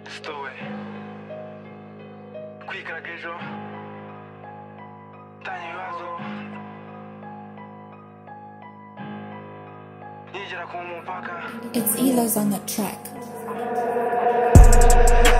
dutowe kwigaragaza ejo gutanga ibibazo yigera ku mupaka It's Elo's on the track.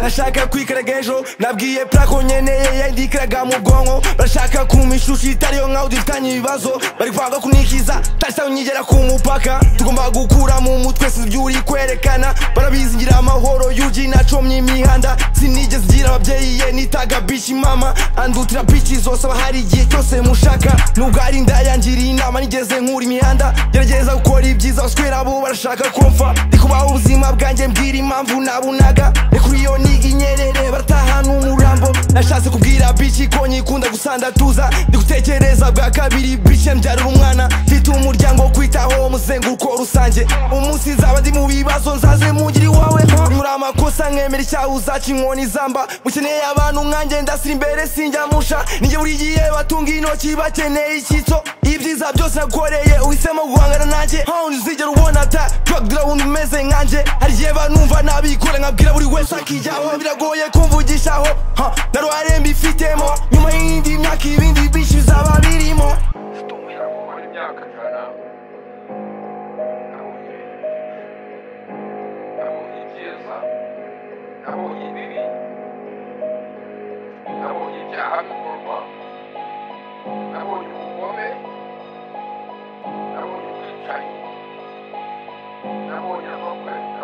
bashaka kwikaraga ejo nabwiye plako nkeneye yandikiraga mu bwonko bashaka kumishusha itariyo nkaho dufitanye ibibazo bari kwanga kunikiza tasa nyigera ku mupaka tugomba gukura mu mutwe si ibyo uri kwerekana barabizingira amahoro yuji nacomye imihanda sinigeze ngira ababyeyi ye nitaga bici mama andutira bici zose aba hari igihe cyose mushaka nubwo ari inda yangiriye inama nigeze nkura imihanda gerageza gukora ibyiza baswera bo barashaka kumfa ndi kubaho ubuzima bwanjye mbwira impamvu nabunaga ni kuri iyo niga inyerere baratahana umurambo nashatse kubwira bici ko nyikunda gusanda tuza ndi gutekereza bwa kabiri bici mbyarira umwana mfite umuryango wo kwitaho umuzenguruko rusange umunsi nzaba ndi mu bibazo nzaze mungire iwawe nyura amakosa nkemera icyaha uzaca inkoni zamba mukeneye abantu nkanjye ndasira imbere sinjya musha ninjye buri gihe batunga intoki bakeneye icyitso ibyiza byose nagukoreye uhisemo guhangana nanjye hawundi uzigera ubona ta drug dealer wundi umeze nkanjye hari igihe banumva nabikora nkabwira buri wese akijyaho biragoye kumvugishaho ha, na ruhare mbifitemo nyuma y'indi myaka ibindi byinshi bizaba birimo gukora imyaka ijana nabonye nabonye ibyiza nabonye ibibi nabonye ibyaha bikorwa nabonye ubugome nabonye ubwicanyi nabonye amakwe